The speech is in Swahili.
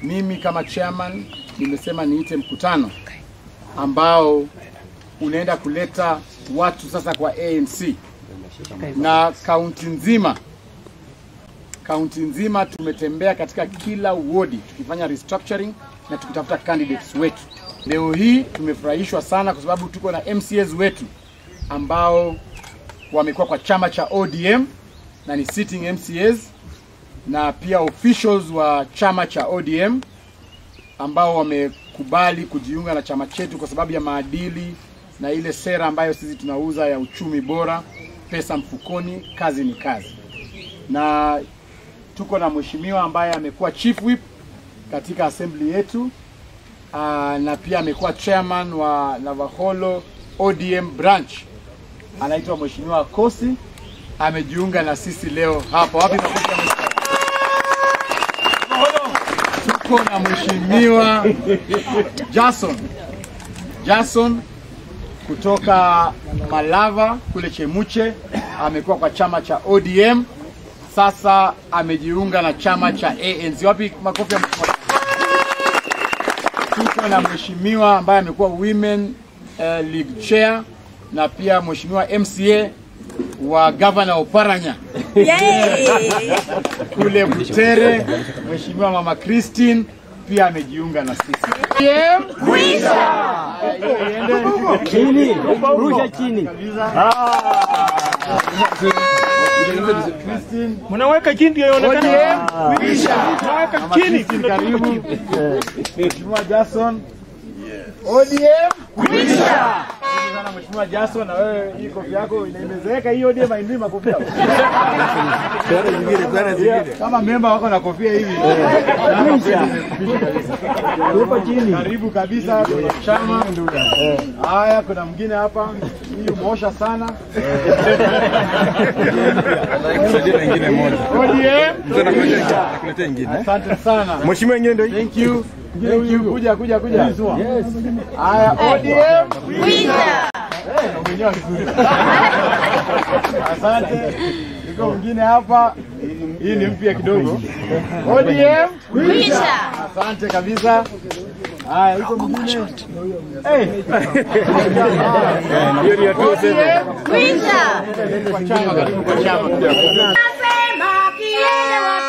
mimi kama chairman nimesema niite mkutano ambao unaenda kuleta watu sasa kwa ANC na kaunti nzima kaunti nzima tumetembea katika kila wodi tukifanya restructuring na tukitafuta candidates wetu. Leo hii tumefurahishwa sana kwa sababu tuko na MCAs wetu ambao wamekuwa kwa chama cha ODM na ni sitting MCAs na pia officials wa chama cha ODM ambao wamekubali kujiunga na chama chetu kwa sababu ya maadili na ile sera ambayo sisi tunauza ya uchumi bora, pesa mfukoni, kazi ni kazi. Na tuko na mheshimiwa ambaye amekuwa chief whip katika assembly yetu aa, na pia amekuwa chairman wa Navaholo ODM branch, anaitwa mheshimiwa Kosi, amejiunga na sisi leo hapa. Wapi makofi ya mheshimiwa? Tuko na mheshimiwa Jason Jason kutoka Malava kule Chemuche, amekuwa kwa chama cha ODM, sasa amejiunga na chama cha ANC. Wapi makofi ya mheshimiwa? Tuko na mheshimiwa ambaye amekuwa women uh, league chair na pia mheshimiwa MCA wa governor Oparanya kule Butere, mheshimiwa mama Christine pia amejiunga na sisi. Haya, hiyo iende. Chini, rusha chini. Christine, Mnaweka chini ndio ionekane. ODM, kwisha. Mnaweka Mama chini. Christine, karibu. Mheshimiwa Jason, ODM, kwisha. Asante sana Mheshimiwa Jason, na wewe hii kofia yako inaimezeka hii ODM haindui makofia. Kama memba wako na kofia hivi. Tupo chini. Karibu kabisa kwenye chama. Haya, kuna mwingine hapa, hii umeosha sana. ODM. Asante sana. Mheshimiwa yenyewe ndio hii. Thank you. Thank you. Kuja kuja kuja. Haya, ODM. Eh, umenyoa vizuri. Asante. Yuko mwingine hapa. Hii ni mpya kidogo. ODM. Asante kabisa. Haya, yuko mwingine. Eh. Hiyo ni hatua sasa. Kwa chama, karibu kwa chama. Nasema kielewa